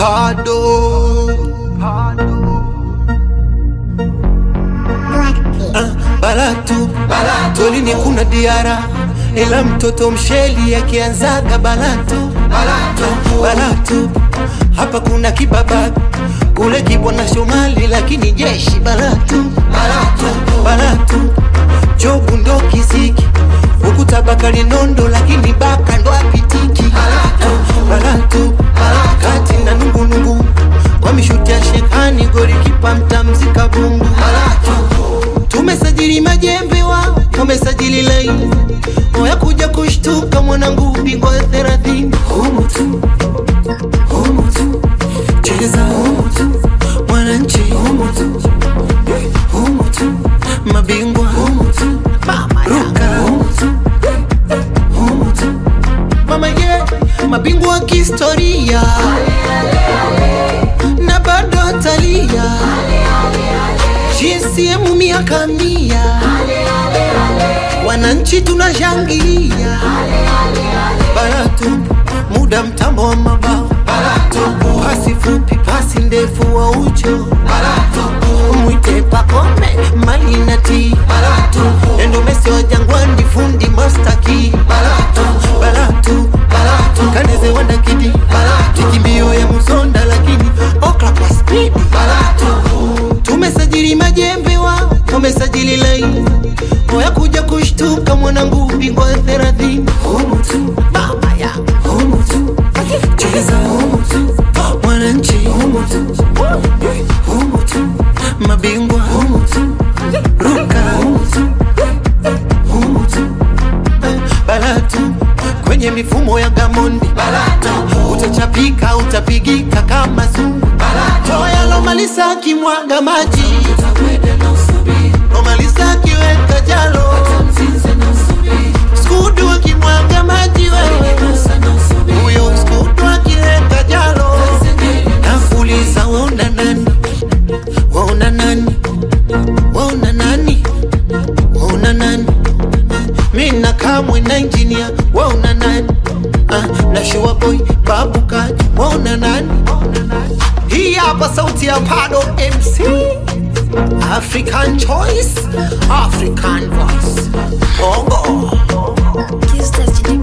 Pado. Ah, balatu tolini kuna diara ila mtoto msheli akianzaga balatu balatu, balatu. hapa kuna kibabaga kule kibwana Shomali lakini jeshi balatu balatu, balatu. jobu ndo kisiki huku tabakali nondo lakini baka ndo apitiki balatu, balatu. kati na nungunungu kwa mishuti ya shekani gori kipa mtamzika bungu tumesajili majembe wao wamesajili laini oya kuja kushtuka mwanangu bingwa ya thelathini humu tu humu tu cheza humu tu mwananchi humu tu humu tu mabingwa humu tu ruka humu tu humu tu mama ye mabingwa wa kihistoria na bado talia GCM miaka mia wananchi tunashangilia baratu muda mtambo wa mabao baratu pasi fupi pasi ndefu wa ucho baratu mwite pakome mali na ti baratu endo mesi wa jangwani fundi mastaki baratu baratu baratu kaneze wanda kidi baratu kimbio ya musonda lakini okla kwa speed baratu tumesajili majembe wao wamesajili laini oya kuja kushtuka mwanangu bingwa ya thelathini humu tu mama ya humu tu cheza humu tu mwananchi humu tu humu tu mabingwa humu tu ruka humu tu humu tu balatu kwenye mifumo ya gamondi balatu utachapika utapigika kama zungu balatu yalomalisa kimwaga maji lomalisa akiweka jalo skudu akimwaga maji wewe huyo skudu akiweka jalo nafuliza waona nani waona nani waona nani waona nani mina kamwe na injinia waona nani ah, na shua boy babu kaji waona nani hii hapa sauti ya pado mc african choice african voice ogo Kiss Destiny